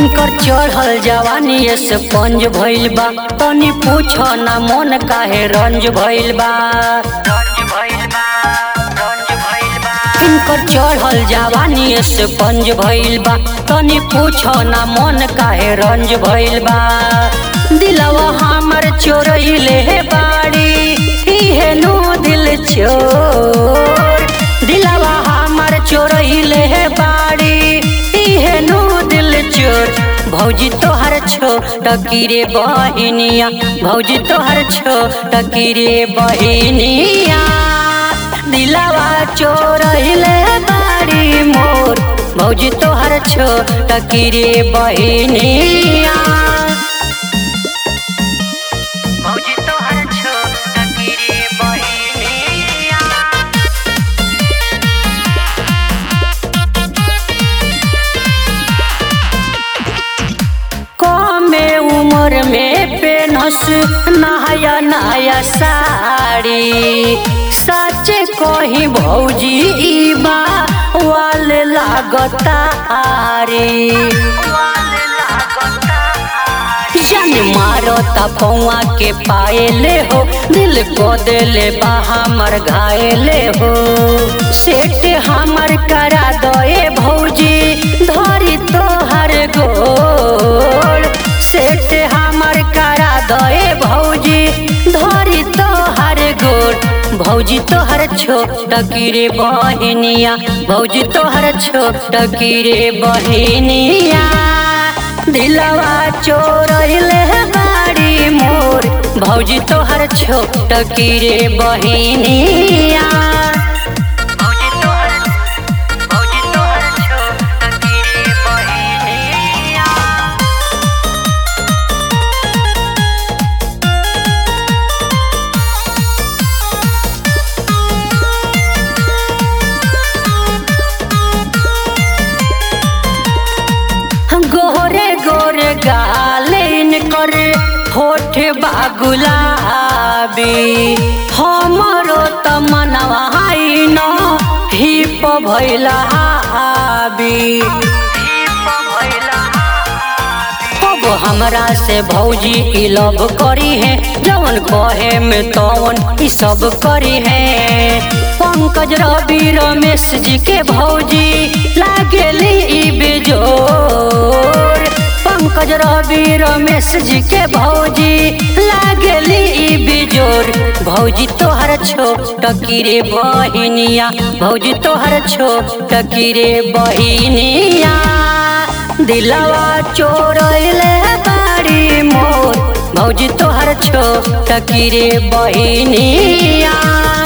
इनकर चढ़ल जवानी से पंज भइल बा तनी पूछ ना मन काहे रंज भइल बा इनकर चढ़ल जवानी से पंज भइल बा तनी पूछ ना मन काहे रंज भइल बा दिलवा हमर चोरइले बाड़ी इहे नु दिल चोर दिलवा हमर चोरइले बाड़ी इहे नु दिल चोर भौजी तोहर छो टकीरे बहिनिया भौजी तोहर छो टकीरे बहिनिया दिलवा चोरइले बाड़ी मोर भौजी तोहर छो टकीरे बहिनिया भौजी तोहर छो टकीरे बहिनिया कमे उम्र में पेनस नया नया साड़ी सच कही भौजी ई बा वाल लागतारी जन मारता पौआ के पाएले हो दिल को देले बा हमर घायले हो सेट हमर करा दए भौजी धरी तोहर गोड़ सेट हमर करा दए भौजी धरी तोहर गोड़ भौजी तोहर छोट कीरे बहिनिया भौजी तोहर छोट कीरे बहिनिया दिलवा चोरइले बाड़ी मोर भौजी तोहर छोट कीरे बहिनिया भौजी तोहर भौजी तोहर छोट कीरे बहिनिया गोरे गोरे गालिन कर होठ बागुलाबी हमरो त मनवा न हिप भैला हाबी अब हमरा से भौजी ई लव करी है जवन कहे में तवन ई सब करी है पंकज रवि रमेश जी के भौजी लागेली ई बेजोर पंकज रवि रमेश जी के भौजी लागेली ई बेजोर भौजी तोहर छोट कीरे बहिनिया भौजी तोहर छोट कीरे बहिनिया दिलवा चोरइले बाड़ी मोर भौजी तोहर छोट कीरे बहिनिया